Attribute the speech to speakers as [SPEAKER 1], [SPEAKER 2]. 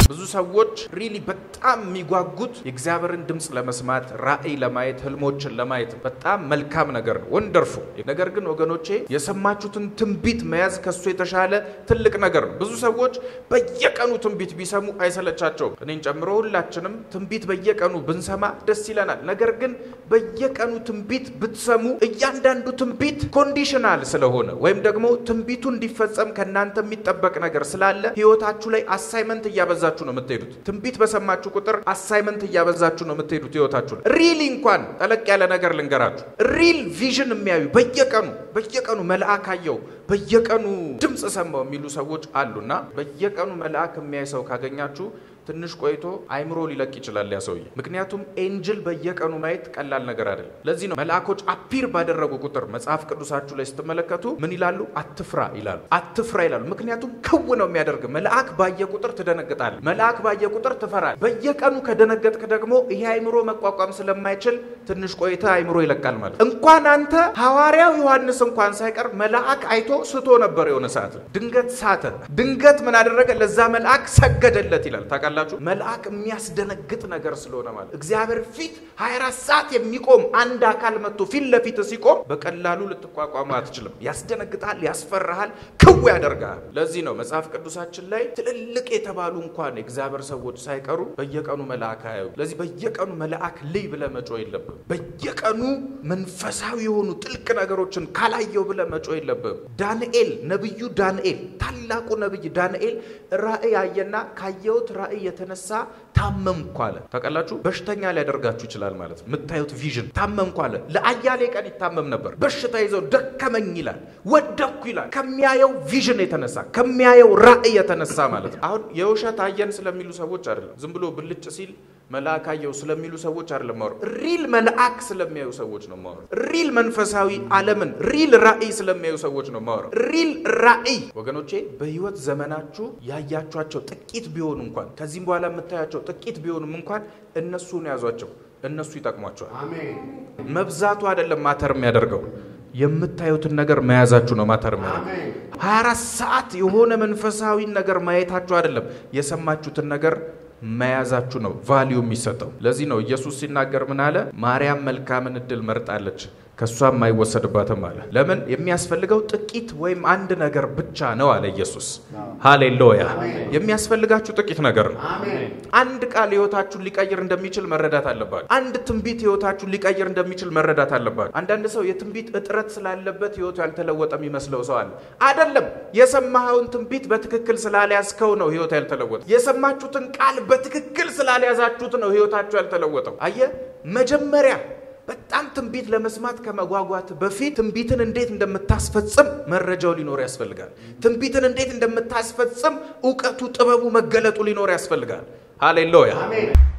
[SPEAKER 1] ብዙ ሰዎች ሪሊ በጣም የሚጓጉት የእግዚአብሔርን ድምፅ ለመስማት ራእይ ለማየት ህልሞችን ለማየት በጣም መልካም ነገር ነው፣ ወንደርፉ። ነገር ግን ወገኖቼ የሰማችሁትን ትንቢት መያዝ ከሱ የተሻለ ትልቅ ነገር ነው። ብዙ ሰዎች በየቀኑ ትንቢት ቢሰሙ አይሰለቻቸውም። እኔን ጨምሮ ሁላችንም ትንቢት በየቀኑ ብንሰማ ደስ ይለናል። ነገር ግን በየቀኑ ትንቢት ብትሰሙ እያንዳንዱ ትንቢት ኮንዲሽናል ስለሆነ ወይም ደግሞ ትንቢቱ እንዲፈጸም ከእናንተ የሚጠበቅ ነገር ስላለ ህይወታችሁ ላይ አሳይመንት እያበዛችሁ ነው የምትሄዱት። ትንቢት በሰማችሁ ቁጥር አሳይመንት እያበዛችሁ ነው የምትሄዱት ህይወታችሁ ላይ። ሪል እንኳን ጠለቅ ያለ ነገር ልንገራችሁ። ሪል ቪዥን የሚያዩ በየቀኑ በየቀኑ መልአክ አየው፣ በየቀኑ ድምፅ ሰማው የሚሉ ሰዎች አሉና በየቀኑ መልአክ የሚያይ ሰው ካገኛችሁ ትንሽ ቆይቶ አይምሮ ሊለቅ ይችላል ያ ሰውዬ። ምክንያቱም ኤንጅል በየቀኑ ማየት ቀላል ነገር አይደለም። ለዚህ ነው መልአኮች አፒር ባደረጉ ቁጥር መጽሐፍ ቅዱሳችሁ ላይ ስትመለከቱ ምን ይላሉ? አትፍራ ይላሉ። አትፍራ ይላሉ። ምክንያቱም ክው ነው የሚያደርግ። መልአክ ባየ ቁጥር ትደነግጣል። መልአክ ባየ ቁጥር ትፈራል። በየቀኑ ከደነገጥክ ደግሞ ይሄ አይምሮ መቋቋም ስለማይችል ትንሽ ቆይተ አይምሮ ይለቃል ማለት እንኳን አንተ ሐዋርያው ዮሐንስ እንኳን ሳይቀር መልአክ አይቶ ስቶ ነበር። የሆነ ሰዓት ድንገት ሳተ። ድንገት ምን አደረገ? ለዛ መልአክ ሰገደለት ይላል። ታውቃላችሁ መልአክ የሚያስደነግጥ ነገር ስለሆነ ማለት እግዚአብሔር ፊት 24 ሰዓት የሚቆም አንድ አካል መጥቶ ፊት ለፊት ሲቆም በቀላሉ ልትቋቋሙ አትችልም። ያስደነግጣል፣ ያስፈራሃል፣ ክው ያደርጋል። ለዚህ ነው መጽሐፍ ቅዱሳችን ላይ ትልልቅ የተባሉ እንኳን የእግዚአብሔር ሰዎች ሳይቀሩ በየቀኑ መልአክ አያዩ። ለዚህ በየቀኑ መልአክ ልይ ብለ መጮ የለብም። በየቀኑ መንፈሳዊ የሆኑ ጥልቅ ነገሮችን ካላየው ብለ መጮ የለብም። ዳንኤል ነቢዩ ዳንኤል ታላቁ ነቢይ ዳንኤል ራእይ አየና ካየሁት ራእይ የተነሳ ታመምኩ አለ። ታውቃላችሁ በሽተኛ ሊያደርጋችሁ ይችላል ማለት ነው። የምታዩት ቪዥን ታመምኩ አለ። ለአያሌ ቀን ይታመም ነበር። በሽታ ይዘው ደከመኝ ይላል፣ ወደኩ ይላል። ከሚያየው ቪዥን የተነሳ ከሚያየው ራእይ የተነሳ ማለት ነው። አሁን የውሸት አየን ስለሚሉ ሰዎች አይደለም። ዝም ብሎ ብልጭ ሲል መልአክ አየው ስለሚሉ ሰዎች አይደለም ማወር። ሪል መልአክ ስለሚያዩ ሰዎች ነው ማወር። ሪል መንፈሳዊ ዓለምን ሪል ራእይ ስለሚያዩ ሰዎች ነው ማወር። ሪል ራእይ ወገኖቼ፣ በህይወት ዘመናችሁ ያያችኋቸው ጥቂት ቢሆኑ እንኳን ከዚህም በኋላ የምታያቸው ጥቂት ቢሆኑም እንኳን እነሱን ያዟቸው፣ እነሱ ይጠቅሟቸዋል። መብዛቱ አይደለም ማተር የሚያደርገው የምታዩትን ነገር መያዛችሁ ነው ማተር የሚያደርገው። 24 ሰዓት የሆነ መንፈሳዊ ነገር ማየታችሁ አይደለም የሰማችሁትን ነገር መያዛችሁ ነው ቫሊዩ የሚሰጠው። ለዚህ ነው ኢየሱስ ሲናገር ምን አለ? ማርያም መልካምን እድል መርጣለች ከእሷም አይወሰድባትም አለ። ለምን የሚያስፈልገው ጥቂት ወይም አንድ ነገር ብቻ ነው አለ ኢየሱስ። ሃሌሉያ! የሚያስፈልጋችሁ ጥቂት ነገር ነው። አንድ ቃል ህይወታችሁን ሊቀይር እንደሚችል መረዳት አለባችሁ። አንድ ትንቢት ህይወታችሁን ሊቀይር እንደሚችል መረዳት አለባችሁ። አንዳንድ ሰው የትንቢት እጥረት ስላለበት ህይወቱ ያልተለወጠ የሚመስለው ሰው አለ። አይደለም። የሰማኸውን ትንቢት በትክክል ስላልያዝከው ነው ህይወት ያልተለወጠ። የሰማችሁትን ቃል በትክክል ስላልያዛችሁት ነው ህይወታችሁ ያልተለወጠው። አየ መጀመሪያ በጣም ትንቢት ለመስማት ከመጓጓት በፊት ትንቢትን እንዴት እንደምታስፈጽም መረጃው ሊኖር ያስፈልጋል። ትንቢትን እንዴት እንደምታስፈጽም እውቀቱ፣ ጥበቡ፣ መገለጡ ሊኖር ያስፈልጋል። ሃሌሉያ